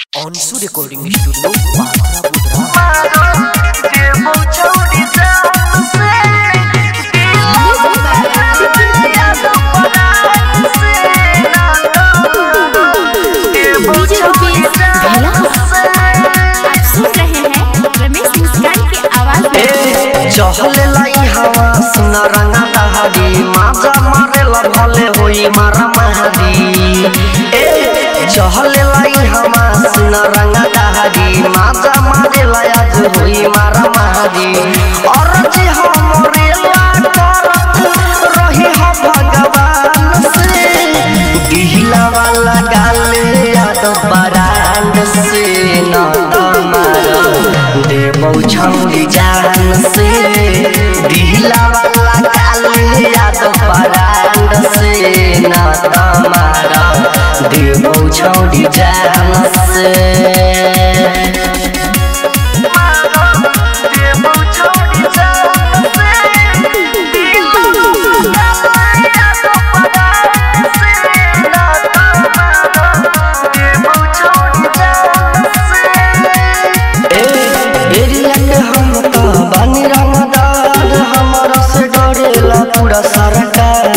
ऑनसू recording studio Bakhra Budhra DJ Rupesh भला आप सुन रहे हैं रमेश मुस्कान की आवाज में चहले लाई हवा सुन रंगा दहाड़ी माजा मारे भले होई मारा महादी ए चहले लाई हवा सुन रंगा दहाड़ी माजा मारे आज होई मारा महादी और जे हमरे ला करत रही हो भगवान से दिहला वाला गाले याद बरांड से न तमारा देवौ छौरी जान से दिहला वाला गाले याद बरांड से न तमारा देवौ छौरी जान से एरिया के हम तो बानी रंगदार हमारा से डरेला पूरा सरकार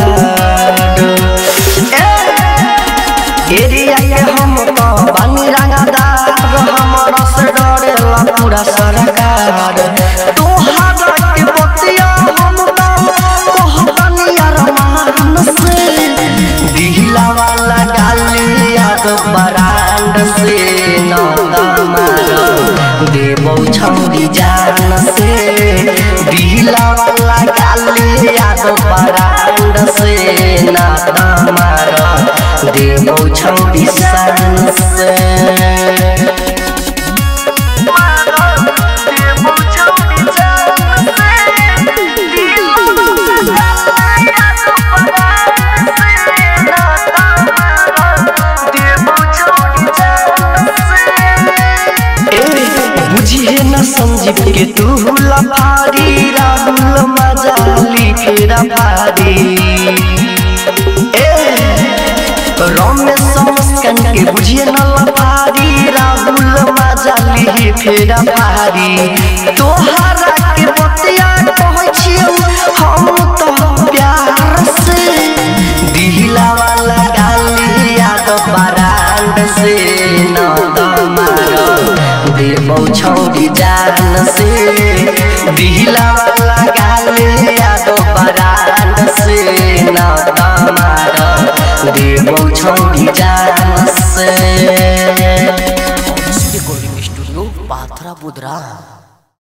ए, एरिया के हम तो बानी रंगदार हमारा से डरेला पूरा सरकार तोहरा के बतिया हम तो कहतानी अरमान से दिहला वाला गाली याद बरांड से न तमारा देवौ छौरी जान से दिहला वाला गाली याद बरांड से न तमारा देवौ छौरी जान से बुझिए न संजीव के तू लफारी राहुल मजाली फेरा भारी ए रमेश मुस्कान के बुझिए न लफारी राहुल मजाली फेरा भारी तोहरा के बतिया कहै छियौ हम तो प्यार से दिहला वाला गाली याद बरांड से न तमारा देवौ छौरी जान से दिहला वाला गाली याद बरांड से न तमारा देवौ छौरी जान से ऑनसू रिकॉर्डिंग स्टूडियो बाखरा बुधरा